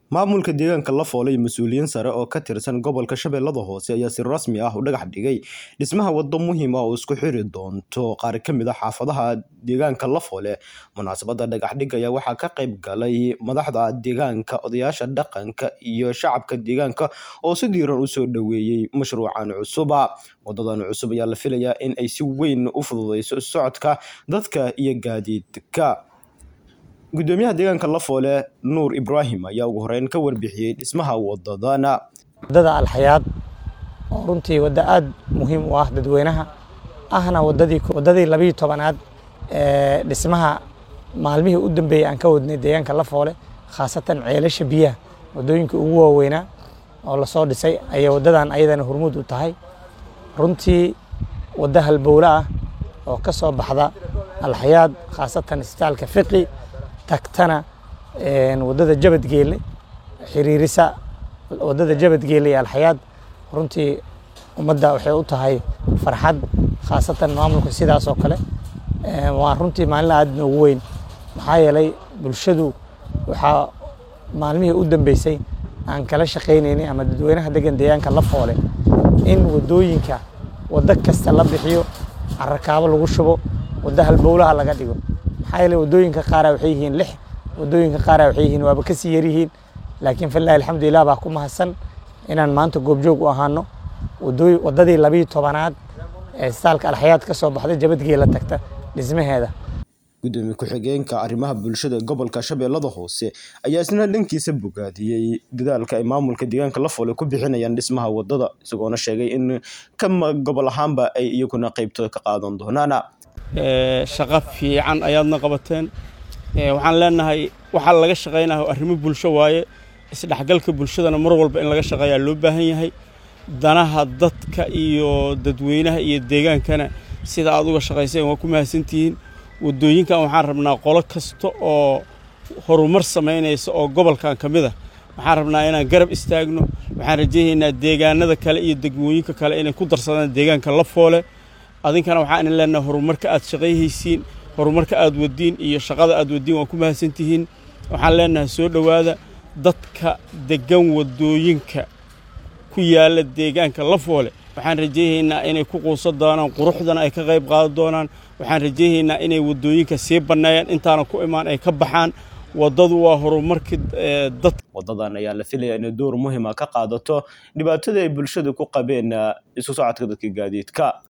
Maamulka deegaanka Lafoole iyo mas'uuliyiin sare oo ka tirsan gobolka Shabeellada Hoose ayaa si rasmi ah u dhagax dhigay dhismaha waddo muhiim ah oo isku xiri doonta qaar ka mid ah xaafadaha deegaanka Lafoole. Munaasabadda dhagax dhigga ayaa waxaa ka qayb galay madaxda deegaanka, odayaasha dhaqanka, iyo shacabka deegaanka oo si diiran u soo dhoweeyay mashruucan cusub. Waddadan cusub ayaa la filayaa in ay si weyn u fududeyso isu socodka dadka iyo gaadiidka. Gudoomiyaha deegaanka Lafoole, Nuur Ibraahim, ayaa ugu horeyn ka warbixiyay dhismaha waddadan. waddada alxayaad oo runtii waddo aad muhiim u ah dadweynaha ahna waddadii waddadii labiyo tobanaad ee dhismaha maalmihii u dambeeyey aan ka wadnay deegaanka Lafoole khaasatan ceelasha biyaha waddooyinka ugu waaweynaa oo lasoo dhisay ayay waddadan ayadana hormuud u tahay runtii waddo halbowle ah oo ka soo baxda alxayaad khaasatan isbitaalka fiqi tagtana een, waddada jabadgeele xiriirisa waddada jabadgeele iyo alxayaad runtii ummadda waxay u tahay farxad khaasatan maamulka sidaas oo kale Een, waa runtii maalin aad noogu weyn maxaa yeelay bulshadu waxaa maalmihii u dambeysay aan kala shaqaynaynay ama dadweynaha degan deegaanka Lafoole in waddooyinka waddo kasta la bixiyo carakaabo lagu shubo waddo halbowlaha laga dhigo maxaa yeelay waddooyinka qaara waxay yihiin lix waddooyinka qaara waxay yihiin waaba ka sii yar yihiin laakiin fillahi alxamdulilah baa ku mahadsan inaan maanta goobjoog u ahaano waddooy waddadii labiyo tobanaad ee isbitaalka alxayaad ka soo baxda jabadgeela tagta dhismaheeda Gudoomiye ku-xigeenka arrimaha bulshada gobolka Shabeellada Hoose ayaa isna dhankiisa bogaadiyey dadaalka ay maamulka deegaanka Lafoole ku bixinayaan dhismaha waddada isagoona sheegay in ka ma- gobol ahaanba ay iyaguna qaybtooda ka qaadan doonaan. ee, shaqo fiican ayaadna qabateen Ee, waxaan leenahay waxaa laga shaqaynayo arrimo bulsho waaye isdhexgalka bulshadana mar walba in laga shaqeeyaa loo baahan yahay danaha dadka iyo dadweynaha iyo deegaankana sida aad uga shaqayseen waa ku mahadsantihiin waddooyinkan waxaan rabnaa qolo kasta oo horumar samaynaysa oo gobolkan ka mid ah waxaan rabnaa inaan garab istaagno waxaan rajaynaynaa deegaanada kale iyo degmooyinka kale inay ku darsadaan deegaanka Lafoole adinkana waxaan idin leenahay horumarka aad shaqayhaysiin horumarka aad wadiin iyo shaqada aad wadiin waa ku mahadsantihiin waxaan leenahay soo dhowaada dadka degan waddooyinka ku yaala deegaanka Lafoole waxaan rajaynaynaa inay ku quusan doonaan quruxdana ay ka qayb qaadan doonaan waxaan rajaynaynaa inay waddooyinka sii banneeyaan intaana ku imaan ay ka baxaan waddadu waa horumarka ee, dadka Waddadan ayaa la filayaa inay door muhiim ah ka qaadato dhibaatadii ay bulshadu ku qabeen eh, isu socodka dadka gaadiidka.